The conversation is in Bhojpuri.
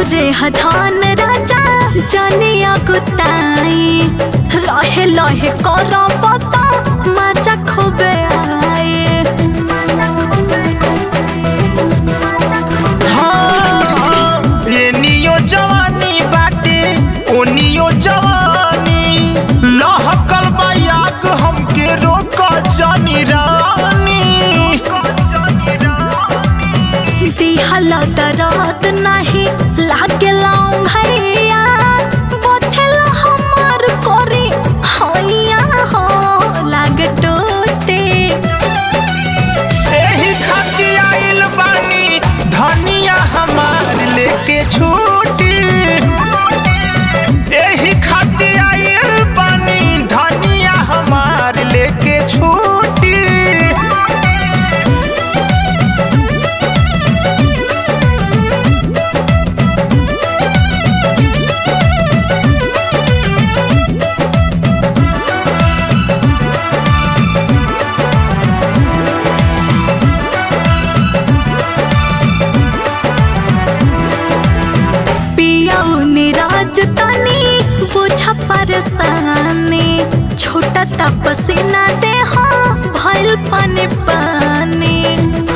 रौरे हथान राजा जनिया कुताई लहे लहे कर पता माचा खोबे आए हाँ, एनियो जवानी बाटे ओनियो जवानी लहकल बा आग हमके रोक जानी रानी दिहल दरद नहीं लागेला भैया बोथेल हमार कोरी हैया हो लागे टोटे एही खातिर आइल बानी धनिया हमार लेके छूटी एही खातिर आइल बानी धनिया हमार लेके छूटी पियाऊ निराज तनी बुझा परेशानी छोटा तपसीना दे हो भइल पानी पानी